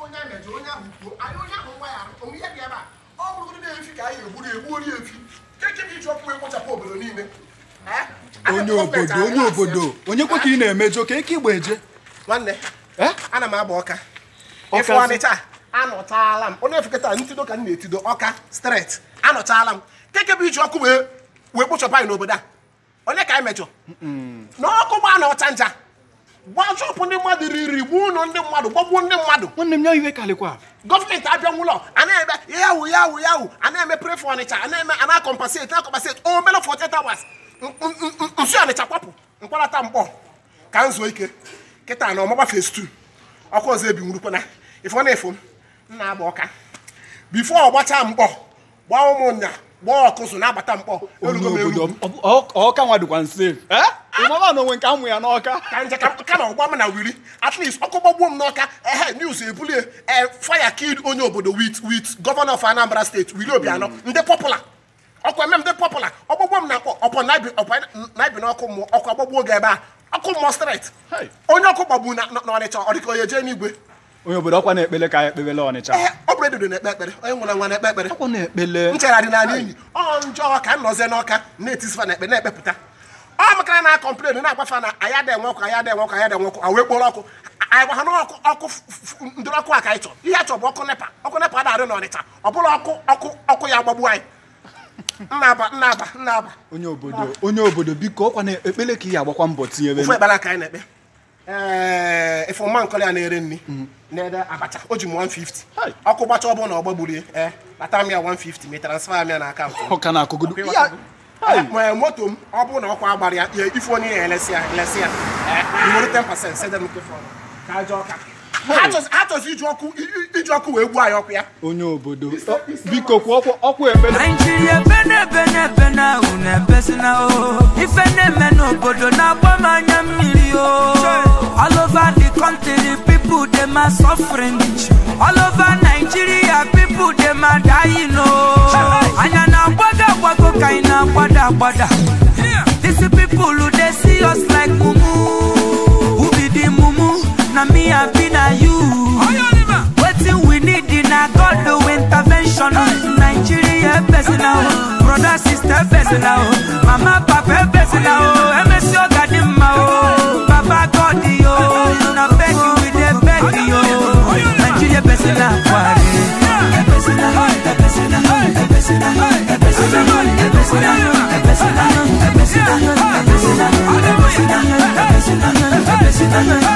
onye a mejọ onye ahụ kwuo anyị onye ahụ ngwa ya arụ onwe ihe dị ebe a ọ bụrụgodị na efi ka anyị egburu egbuori efi keke bụ iji ọkụ ekpochapụ obodo niile Eh? onye Anyị obodo gọọmenti onye anyị obodo na-asị, onye kwa ka ị na-emejọ ka eke igba eje nwanne Eh? ana m agba ọka Ọka ịfụ zi- ọnịcha anọchaala m onye efekọta ntido ka m na-etido ọka stret anọchaala m keke bụ iji ọkụ wee wee kpochapụ anyị n'obodo a onye ka anyị mejọ na ọkụ gbaa na ọcha nja gbachọpụ ndị mmadụ riri gbuo ụlọ ndị mmadụ gbagbuo ndị mmadụ nwanne m ya iwe kalịkwa gọọmenti abịa nwụlọ a na-eme yawu yawu yawu a na-eme pre for ọnịcha a na-eme a na-akọmpaseti na-akọmpaseti o melo for 48 hours nsi ọnịcha kwapụ mkpọrọta mkpọ ka m zuo ike kịta na ọmagba phase 2 ọkụ ọzọ ebi nwurukwana ifo na efo m m na-agba ọka bifo ọ gbachaa mkpọ gbaa ụmụnya gbaa ọkụzụ na-agbata mkpọ onye erugo m obodo eru ọ- ọ- ọka nwa dịkwa nse ịmama na onwe nke amụ ya n'ọka ka nje ka ka na ọgba m na wiri at least ọkụ gbagbuo m n'ọka ehe news ebulie e fire killed onye obodo with with governor of anambra state wili obianọ ndị popular ọkụ eme m ndị popular ọgbagbuo m na akpọ ọpọ naibi ọpọ naibi n'ọkụ mmụọ ọkụ agbagbuo oge ebe a ọkụ mmụọ straight Hey. onye ọkụ gbagbu na na- n'ọnịcha ọ dịka onye jee n'igwe onye obodo ọkwa na-ekpele ka ya ekpebele ọnịcha ehe ọ bụrụ edodo na-ekpe ekpere onye nwere nwa na-ekpe ekpere ọkwa na-ekpele nchegharị n'ala enyi ọ njọ ka m nọzie n'ọka na-etisifa na ekpe na-ekpepụta ọ makara na kọmplen na-agbafa na anya dị enwe ọkụ anya dị enwe ọkụ anya dị enwe ọkụ a wee kporo ọkụ anyị gwa ha na ọkụ ọkụ f- f- ndịrị ọkụ a ka anyị chọrọ ihe a chọrọ bụ ọkụ nepa ọkụ nepa adarị n'ọnịcha ọ bụla ọkụ ọkụ ọkụ ya gbagbu anyị nnaba nnaba nnaba onye obodo onye obodo biko ọkwa na-ekpele ka ị agbakwa mbọ tinyere ofu ekpere ka anyị na-ekpe ee ife ọma nkọli a na-ere nri na-ede abacha o ji m 150 Hai. ọkụ gbacha ọ bụrụ na ọ gbagburie ee nata m ya 150 ma transfer m ya na akaụntụ m. ọka na-akụgodo Ọkụ ya ịghọtago? nwee moto m ọ bụrụ na ọkwa agbara ya ya ife onye ya elesi ya elesi ya ee, iwere 10% sede m nke fọrọ ka aja ọka Ha chọzi- ha chọzi iji ọkụ i- i- iji ọkụ wee gbuo anyị ọkụ ya onye obodo ọ, biko kwa ọkwa ọkwa ekpele naijiria ebe na-ebe na-ebe na ahụ na-ebesina o ife na-eme n'obodo na-agba m anya mmiri o all over the country people dem are suffering all over nigeria people dem are dying o anya na-agbago agbago ka anyị na-agbada agbada these people dey see us like mumu who be the mumu na me abi na you wetin we need na god do intervention nigeria ebesina o brother sister ebesina o mama papa ebesina o emesi oga dị mma o baba god yo na beg you we dey beg yo nigeria ebesina kwari ebesina ebesina ebesina ebesina ebesina ebesina ebesina ebesina ebesina ebesina ebesina